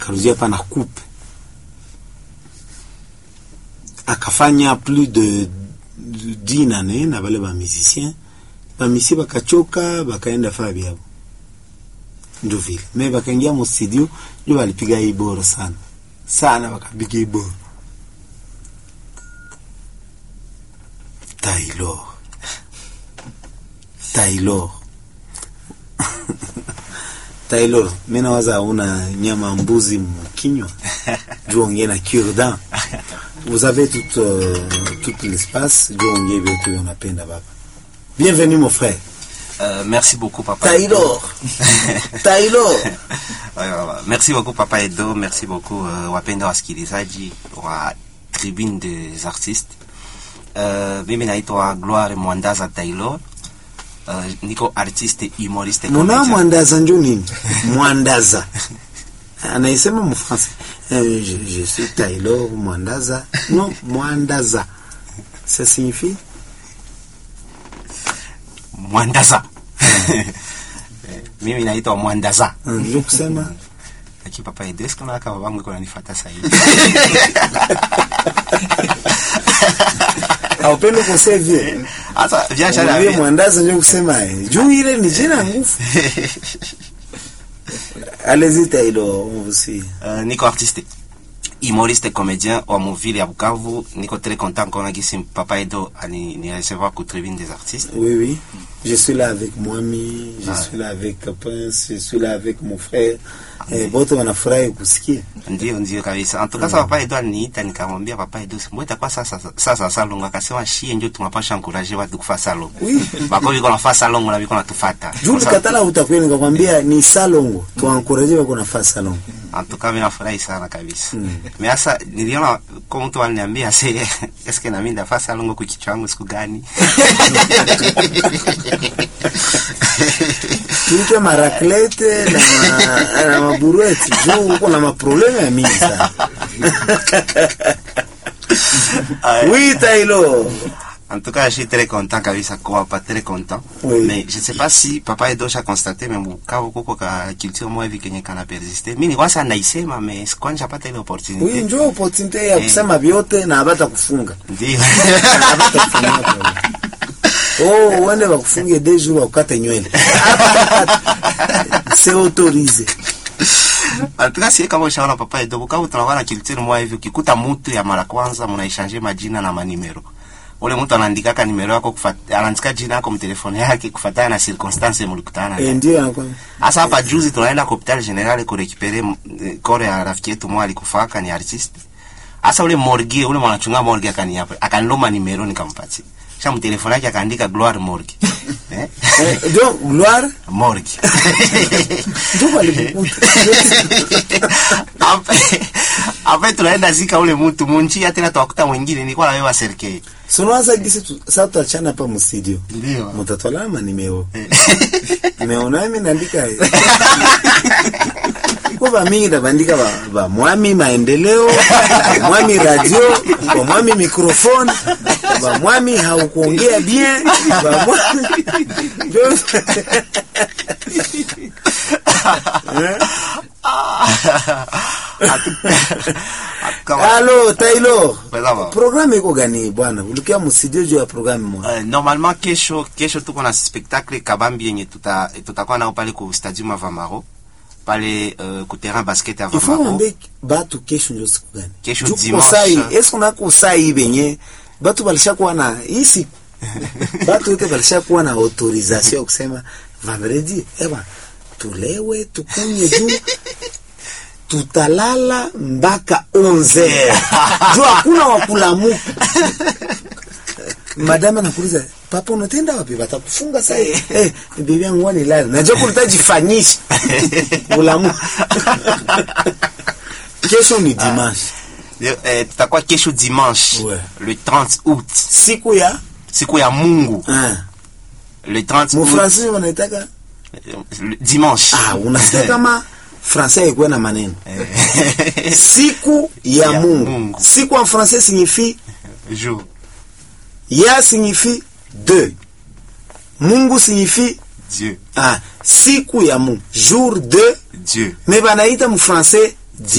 akarudia pa na coupe akafanya plus de dix nane na bale ba musicien bamisi bakachoka bakaenda faa byabo ndio vile me bakaingia mu studio ndio balipiga hii bora sana sana bakapiga hii bora Taylor Taylor Taylor mimi nawaza una nyama mbuzi mkinywa juu ongee na cure-dent vous avez tout euh, tout l'espace juu ongee vitu unapenda baba bienvenue mon frère Euh, merci beaucoup, papa. Taylor Taylor Ouais, ouais, ouais. Merci beaucoup, papa Edo. Merci beaucoup, uh, wapenda wasikilizaji wa Tribune des Artistes. Uh, mimi naitwa Gloire Mwandaza Taylor. Uh, niko artiste humoriste muna comédien. mwandaza njo nini mwandaza anaisema mfrançais euh, je, je suis Taylor mwandaza non mwandaza ça signifie Mwandaza. Eh, mimi naitwa Mwandaza. njo kusema Lakini papa Edo, eske unaona kama babangu iko nanifuata sasa hivi? aupendi kusevye Sasa biashara Mwambie mwandaza njo kusema eh, juu ile ni jina ngufu allez-y Taylor on vous suit Uh, niko artiste humoriste comédien wa muvile ya Bukavu. Niko très content kona gisi papa Edo ani ni recevoir ku tribune des artistes. Oui, oui. Je suis là avec Mwami, je Ah. suis là avec Prince, je suis là avec mon frère. Eh, bote wanafurahi kusikia. Ndio, ndio kabisa. En tout cas, papa Edo aliniita nikamwambia papa Edo, mbona itakuwa sasa sasa salongo? Akasema shie ndio tunapasha encourager watu kufa salongo. Oui. Bako biko nafaa salongo na biko natufuata. Juu katala utakwenda nikakwambia ni salongo. Tuankuraje wako nafasi salongo. En tout cas, mimi nafurahi sana kabisa. Mais sasa niliona kwa mtu aliniambia se eske na mimi ndafaa salongo kwa kichwa changu siku gani? Tuike maraklete na, ma- na maburueti. Juu uko na maprobleme ya mingi sana. Oui, Taylor. En tout cas, je suis très content kabisa kwa pas très content. Oui. Mais je sais pas si papa Edo a constaté mais Bukavu kuko ka culture moja hivi kenye kana persiste. Mimi nilikuwa sana naisema mais sikuwa pata ile opportunity. Oui, njoo opportunity ya Eh. kusema vyote na abata kufunga. Ndio. Abata kufunga. Oh, uende wakufunge deux jours wakate nywele. C'est autorisé. En tout cas, si kama ushaona papa Edo Bukavu tunakuwa na culture moja hivi ukikuta mtu ya mara kwanza mnaishange majina na manimero. Ule mtu anaandikaka nimero yako kufuata anaandika jina yako mtelefoni yake kufuatana na circumstance mlikutana. Eh, ndio anakuwa. Hasa hapa juzi tunaenda kwa hospitali general kurekipere kore ya rafiki yetu mwa alikufaka ni artist. Hasa ule morgue ule mwanachunga morgue akaniapa akaniloma nimero nikampatia. Sha mtelefoni yake akaandika Gloire Morgue. eh? Eh, donc gloire Morgue. ndio alikukuta. Ape ape tunaenda zika ule mtu munchi tena tuwakuta mwingine nilikuwa na wewe serikali. Sunawaza gisi tu, sasa tutachana hapa mstudio. Ndio. Mtatwala manimeo. Nimeona mimi naandika. Kwa ba mingi ndabandika ba, ba mwami maendeleo, ba mwami radio, ba mwami microphone, ba mwami haukuongea bien, ba mwami Ndio- Kama Allo Taylor. Sawa. Programu iko gani bwana? Ulikia mstudio juu ya programu moja. Uh, normalement kesho kesho tuko na spectacle kabambi yenye tuta tutakuwa nao pale ku stadium Avamaro pale uh, ku terrain basket Il faut Avamaro. mwambie batu kesho ndio siku gani? Kesho Juu dimanche. kusai, eske unako sai benye batu balishakuwa na hii siku batu wote balishakuwa na autorisation ya kusema vendredi, eba tulewe tukunye juu tutalala mpaka 11 juu hakuna wakulamuka. Madama nakuuliza papa, unatenda wapi? Watakufunga sasa. Eh, bibi yangu wani lala. Najua kulitajifanyisha ulamu. Kesho ni dimanche, Le- Eh, tutakuwa kesho dimanche Ouais. le 30 août siku ya siku ya Mungu ah, le 30 août mufransi wanaitaka eh, le dimanche ah, unasikia kama francais ikuwe na maneno Eh, siku ya, Ya Mungu. Mungu. Siku en français signifie jour ya signifie deux, Mungu signifie Dieu ah, siku ya Mungu, jour de Dieu me banaita mu français